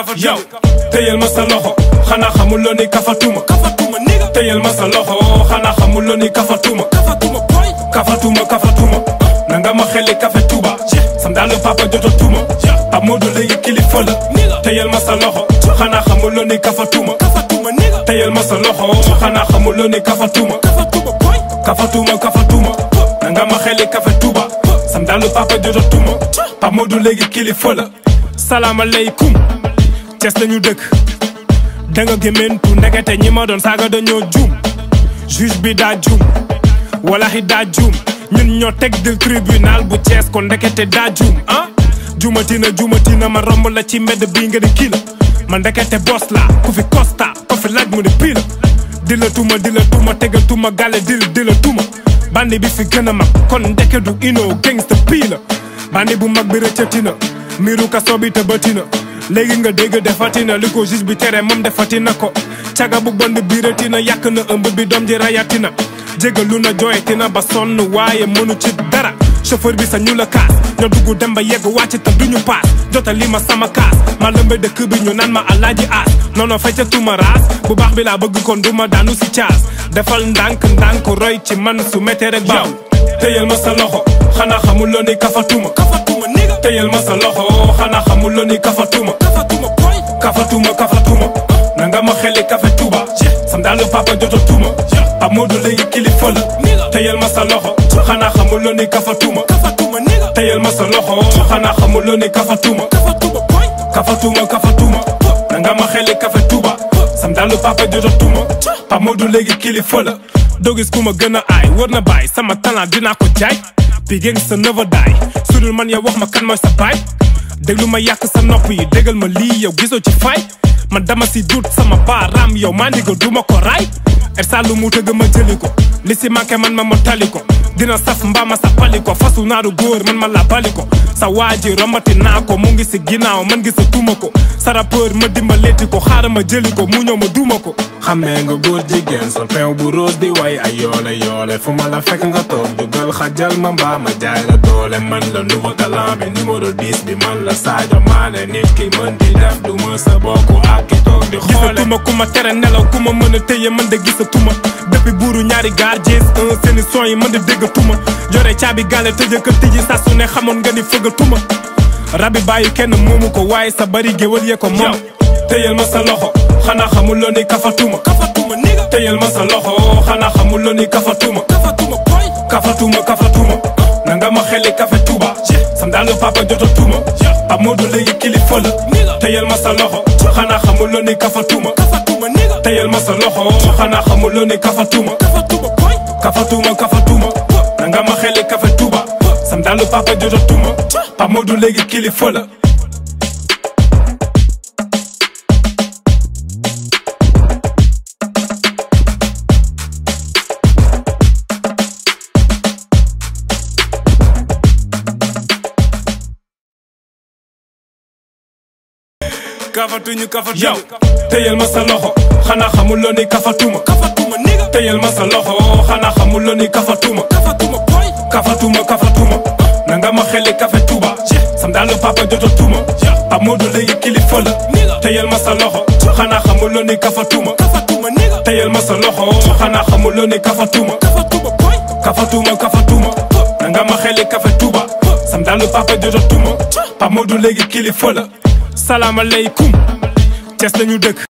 kafatuma yow téyel ma sa loxo xanaa xamuloo ni kafatuma kafatuma niga téyel ma sa loxo xanaa xamuloo ni kafatuma kafatuma boy kafatuma kafatuma nanga ma xeli kafe tuba sam daal papa jotatuma Pape Modou léegi kilifa la téyel ma sa loxo xanaa xamuloo ni kafatuma kafatuma niga téyel ma sa loxo xanaa xamuloo ni kafatuma kafatuma boy kafatuma kafatuma nanga ma xeli kafe tuba sam daal papa jotatuma Pape Modou léegi kilifa la salaamaaleykum Cees lañu dëkk danga gémmentu ndekete ñi ma doon saaga dañoo juum juge bi daa juum walahi daa juum ñun ñoo teg dil tribunal bu Cees ko ndekete daa juum ah juumatina juumatina ma romb la ci mbedd bii nga di kii la ma ndekete bos la ku fi costa ko fi laaj mu ne pii la di la tuma di la tuma tegatuma gàlle dil di la tuma bandi bi fi gën a mag kon ndeke du ino gangsta pii la bandi bu mag bi rëccatina miiru kaso bi tëbatina léegi nga dégg defatina li ko juge bi tere moom defatina ko caga bu band biiratina yàq na ëmb bi doom ji rayatina jégalu na jooyatina ba sonn waaye mënu ci dara chauffeur bi sa ñu la kaas ñoo dugg dem ba yegg wàcc te duñu paas jotali ma sama kaas ma lëmbe dëkk bi ñu naan ma alaaji aas noono fecca tuma raas bu baax bi laa bëgg kon duma daanu si caas defal ndànk ndànk roy ci man su méttee rek baaw téyel ma sa loxo xanaa xamuloo ni kafatuma kafatuma niga téyel ma sa loxo xanaa xamuloo ni kafatuma kafatuma boy kafatuma kafatuma nanga ma xeli kafe tuba sam daal papa jotatuma Pape Modou léegi kilifa la téyel ma sa loxo xanaa xamuloo ni kafatuma kafatuma niga téyel ma sa loxo xanaa xamuloo ni kafatuma kafatuma boy kafatuma kafatuma nanga ma xeli kafe tuba sam daal papa jotatuma Pape Modou léegi kilifa la doo gis ku ma gën a aay war na bàyyi sama talent dinaa ko jaay Big sa never die su dul man yow wax ma kan mooy sa baay déglu ma yàq sa nopp yi déggal ma lii yow gisoo ci fay man dama si dut sama baaraam yow maa ndigal du ma ko raay ersa lu mu tëgg ma jëli ko li si manqué man ma ma tali ko dina saf mbaa ma sa pali ko fasu naaru góor man ma la bali ko sa waa ji romati naa ko mu ngi si ginnaaw man gisa tuma ko sa rappeur ma dimbaleeti ko xaaral ma jëli ko mu ñëw ma duma ko xamee nga góor jigéen sol peew bu rose di way ay yoole yoole fu ma la fekk nga toog dugal xajal ma mbaa ma jaay la doole man la nouveau talent bi numéro 10 bi man la Sadio Mané nit ki mën di def du ma sa bokk ak ki toog di xoole gisatuma ku ma tere nelaw ku ma mën a téye man de gisatuma depuis buuru ñaari gaar jees un seeni son yi man de déggatuma yore caabi gaale tëjë ka tëji saa su ne xamoon nga ni fëggatuma rabi bàyyi kenn moomu ko waaye sa bari géwal yee ko moom téyel ma sa loxo xanaa xamuloo ni kafatuma kafatuma niga téyel ma sa loxo xanaa xamuloo ni kafatuma kafatuma boy kafatuma kafatuma nanga ma xeli kafe tuba sam daal papa jotatuma Pape Modou léegi kilifa la téyel ma sa loxo xanaa xamuloo ni kafatuma kafatuma niga téyel ma sa loxo xanaa xamuloo ni kafatuma kafatuma boy kafatuma kafatuma nanga ma xeli kafe tuba sam daal papa jotatuma Pape Modou léegi kilifa la kafatuñu kafatuñu yow téyel ma sa loxo xanaa xamuloo ni kafatuma kafatuma niga téyel ma sa loxo xanaa xamuloo ni kafatuma kafatuma boy kafatuma kafatuma nanga ma xeli kafe tuba sam daal papa jotatuma Pape Modou léegi kilifa la téyel ma sa loxo xanaa xamuloo ni kafatuma kafatuma niga téyel ma sa loxo xanaa xamuloo ni kafatuma kafatuma boy kafatuma kafatuma nanga ma xeli kafe tuba sam daal papa jotatuma Pape Modou léegi kilifa la salaamaaleykum Cees lañu dëkk